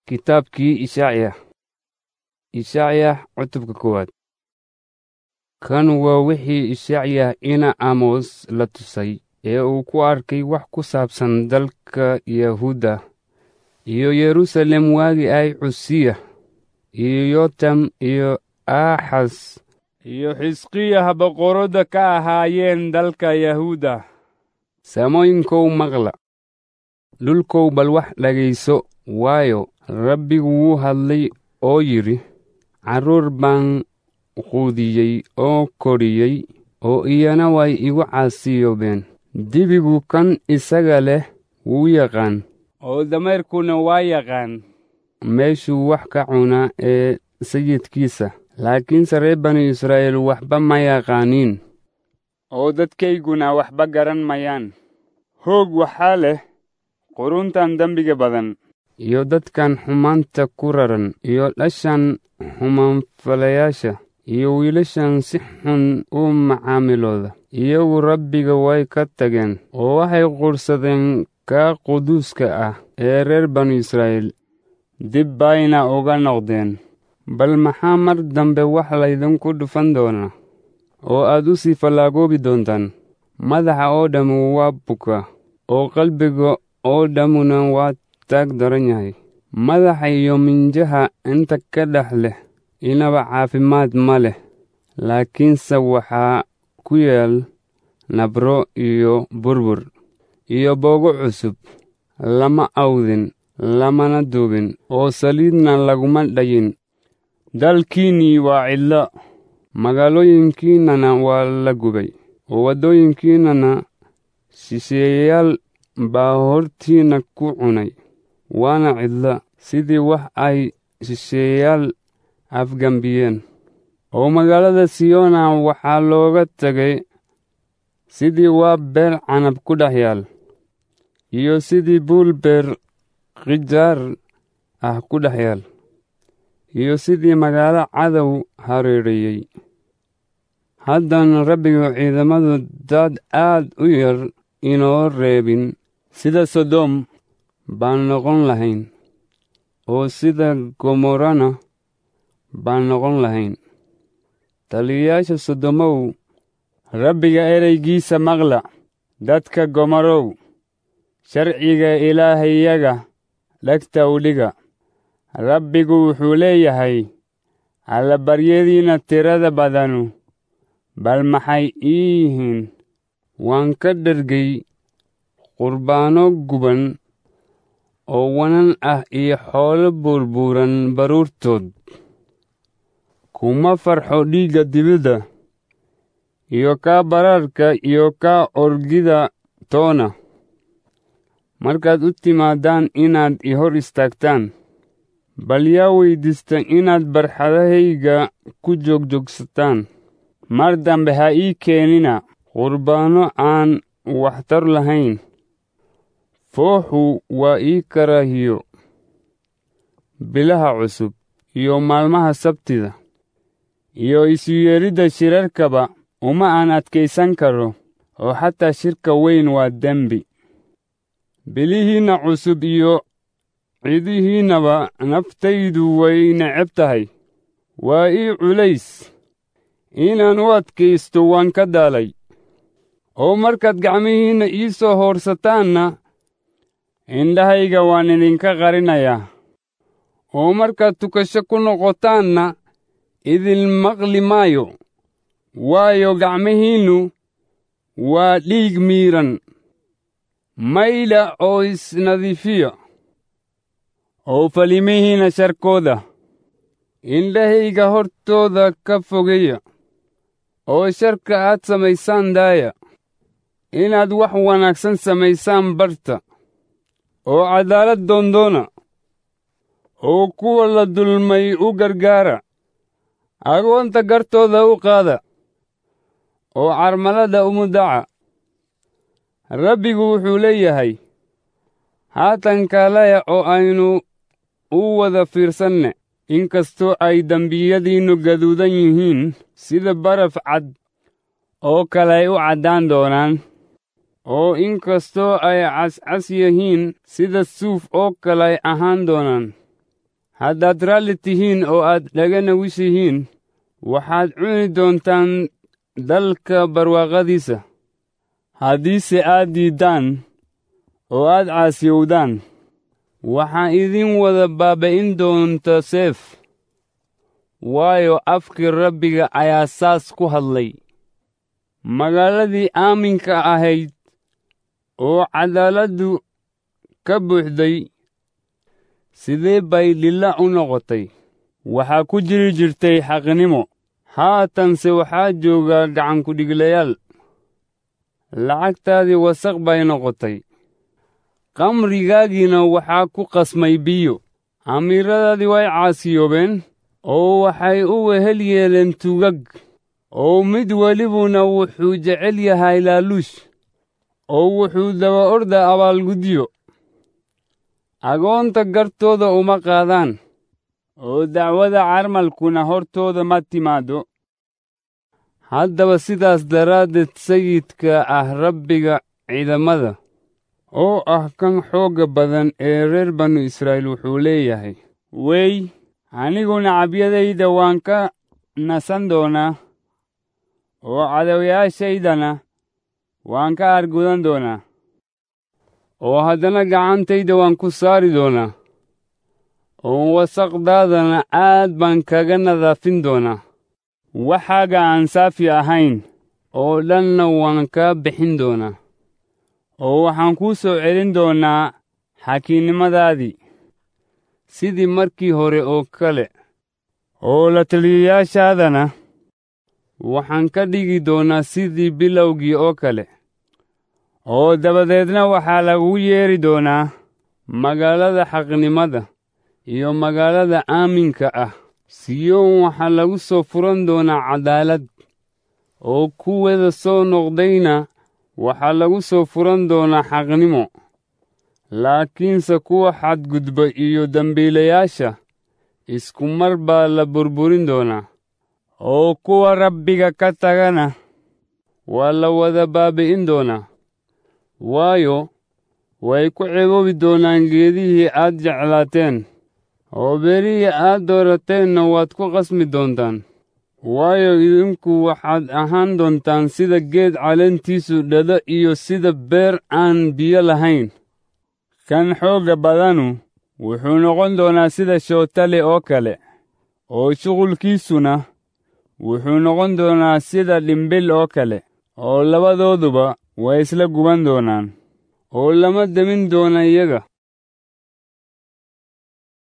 Kitaabkii Ishacya Ishacya cutubka koowaad kan waa wixii Ishacya ina Amos la tusay ee uu ku arkay wax ku saabsan dalka Yahuuda iyo Yerusalem waagii ay Cusiya iyo Yotam iyo Aaxas iyo Xisqiya boqorada ka ahaayeen dalka Yahuuda samooyinkow maqla dhulkow bal wax dhagayso waayo rabbigu wuu hadlay oo yidhi carruur baan quudiyey oo koriyey oo iyana way igu caasiyoobeen dibigu kan isaga leh wuu yaqaan oo dameerkuna waa yaqaan meeshuu wax ka cunaa ee sayidkiisa laakiinse reer banu israa'iil waxba ma yaqaaniin oo dadkayguna waxba garan mayaan hoog waxaa leh quruntan dembiga badan iyo dadkan xumaanta ku raran iyo dhashan xumaanfalayaasha iyo wiilashan si xun u macaamilooda iyagu rabbiga way ka tageen oo waxay quursadeen kaa quduuska ah ee reer banu israa'iil dib bayna uga noqdeen bal maxaa mar dambe wax laydinku dhufan doonaa oo aad u sii fallaagoobi doontaan madaxa oo dhammu waa buka oo qalbiga oo dhammuna waa taag daran yahay madaxa iyo minjaha inta ka dhex leh inaba caafimaad ma leh laakiinse waxaa ku yaal nabro iyo burbur iyo boogo cusub lama awdin lamana duubin oo saliidna laguma dhayin dalkiinnii waa cidlo magaalooyinkiinnana waa la gubay oo waddooyinkiinnana shisheeyayaal baa hortiinna ku cunay waana cidla sidii wax ay shisheeyayaal afgambiyeen oo magaalada siyona waxaa looga tegay sidii waa beel canab ku dhex yaal iyo sidii buul beer khijaar ah ku dhex yaal iyo sidii magaalo cadow hareereeyey haddana rabbigu ciidamadu dad aad u yar inoo reebin sida sodom baan noqon lahayn oo sida gomorrana baan noqon lahayn taliyayaasha sodomow rabbiga ereygiisa maqla dadka gomorow sharciga ilaahayaga dhegta u dhiga rabbigu wuxuu leeyahay allabaryadiinna tirada badanu bal maxay ii yihiin waan ka dhergay qurbaano guban oo wanan ah iyo xoolo buurbuuran baruurtood kuma farxo dhiigga dibidda iyo kaa baraarka iyo kaa orgida toona markaad u timaadaan inaad i hor istaagtaan bal yaa weyddiista inaad barxadahayga ku joogjoogsataan mar dambe ha ii keenina qurbaanno aan waxtar lahayn fooxu waa ii karaahiyo bilaha cusub iyo maalmaha sabtida iyo isu yeedhidda shirarkaba uma aan adkaysan karo oo xataa shirka weyn waa dembi bilihiinna cusub iyo cidihiinnaba naftaydu way neceb tahay waa ii culays inaan u adkaysto waan ka daalay oo markaad gacmihiinna ii soo hoorsataanna indhahayga waan idinka qarinayaa oo markaad tukasho ku noqotaanna idin maqli maayo waayo gacmihiinnu waa dhiig miidhan maydha oo isnadiifiya oo falimihiinna sharkooda indhahayga hortooda ka fogeeya oo sharka aad samaysaan daaya inaad wax wanaagsan samaysaan barta oo caddaalad doondoona oo kuwa la dulmay u gargaara agoonta gartooda u qaada oo carmalada umudaca rabbigu wuxuu leeyahay haatan kaalaya oo aynu u wada fiirsanne inkastoo ay dembiyadiinnu gaduudan yihiin sida baraf cad oo kale ay u caddaan doonaan oo inkastoo ay cascas yihiin sida suuf oo kale ay ahaan doonaan haddaad raalli tihiin oo aad dhagana wishihiin waxaad cuni doontaan dalka barwaaqadiisa haddiise aad diiddaan oo aad caasiyowdaan waxaa idin wada baaba'in doonta seef waayo afkii rabbiga ayaa saas ku hadlay magaaladii aaminka ahayd oo cadaaladdu ka buuxday sidee bay dhilla u noqotay waxaa ku jiri jirtay xaqnimo haatanse waxaa jooga gacankudhiglayaal lacagtaadii wasaq bay noqotay qamrigaagiina waxaa ku qasmay biyo amiiradaadii way caasiyoobeen oo waxay u wehel yeeleen tugag oo mid welibuna wuxuu jecel yahay laaluush oo wuxuu daba orda abaalgudyo agoonta gartooda uma qaadaan oo dacwada carmalkuna hortooda ma timaaddo haddaba sidaas daraaddeed sayidka ah rabbiga ciidamada oo ah kan xoogga badan ee reer banu israa'iil wuxuu leeyahay wey aniguna cabyadayda waan ka nasan doonaa oo cadowyaashaydana waan ka argudan doonaa oo haddana gacantayda waan ku saari doonaa oo wasaqdaadana aad baan kaga nadaafin doonaa waxaaga aan saafi ahayn oo dhanna waan kaa bixin doonaa oo waxaan kuu soo celin doonaa xakiinnimadaadii sidii markii hore oo kale oo la taliyayaashaadana waxaan ka dhigi doonaa sidii bilowgii oo kale oo dabadeedna waxaa lagu yeedhi doonaa magaalada xaqnimada iyo magaalada aaminka ah siyoon waxaa lagu soo furan doonaa caddaalad oo kuwada soo noqdayna waxaa lagu soo furan doonaa xaqnimo laakiinse kuwa xadgudba iyo dembiilayaasha isku mar baa la burburin doonaa oo kuwa rabbiga ka tagana waa la wada baabi'in doonaa waayo way ku ceboobi doonaan geedihii aad jeclaateen oo berihii aad doorateenna waad ku qasmi doontaan waayo idinku waxaad ahaan doontaan sida geed caleentiisu dhado iyo sida beer aan biyo lahayn kan xoogga badanu wuxuu noqon doonaa sida shootale oo kale oo shuqulkiisuna wuxuu noqon doonaa sida dhimbil oo kale oo labadooduba way isla guban doonaan oo lama demin doona iyaga